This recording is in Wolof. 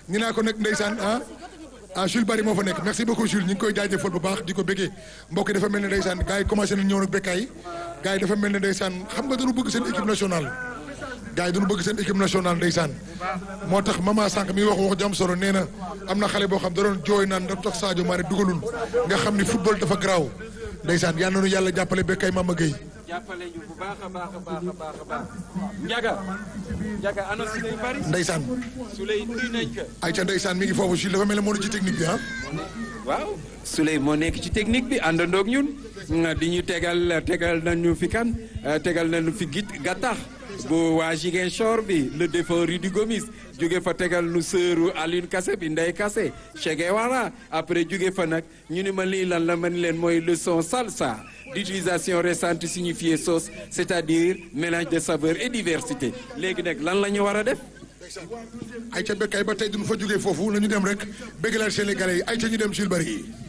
ñu naa ko nag ndeysaan ah ah Jules Bari moo fa nekk merci beaucoup Jules ñu ngi koy jaajëfal bu baax di ko bëggee mbokk yi dafa mel ne ndeysaan gars yi commencé nañ ñëw nag bekkaay gars yi dafa mel ne ndeysaan xam nga dañu bëgg seen équipe nationale gars yi dañu bëgg seen équipe nationale ndeysaan moo tax mama sànq mi wax wax jam solo nee na am na xale boo xam da doon jooy naan da tax Sadio Mané dugalul nga xam ni football dafa garaaw ndeysaan yal na nu yàlla jàppale bekkaay Mama Gueye jàppale ñu bu baax a baax a baax a baax a baax Ndiaga Ndiaga ana Souley Bari ndeysaan Souley nuyu nañ ko ay ca ndeysaan mi ngi foofu Jules dafa mel ne moo ci technique bi ah waaw Souley moo nekk ci technique bi àndandoog ñun di ñu tegal tegal nañu fi kan tegal nañu fi git gattax bu waa Ziguinchor bi le défunt Rudy Gomis jóge fa tegal nu sëru Alioune Kassé bi Ndeye Kassé Che Guevara après jóge fa nag ñu ni ma lii lan la man leen mooy leçon salsa d'utilisation récente signifiée sauce c'est-à-dire mélange de saveur et diversité léegi nag lan la ñu war a def ay ca bekkaay ba tey duñu fa jógee foofu nañu dem rek bëggalal Sénégalais yi ay ca ñu dem Jules Bari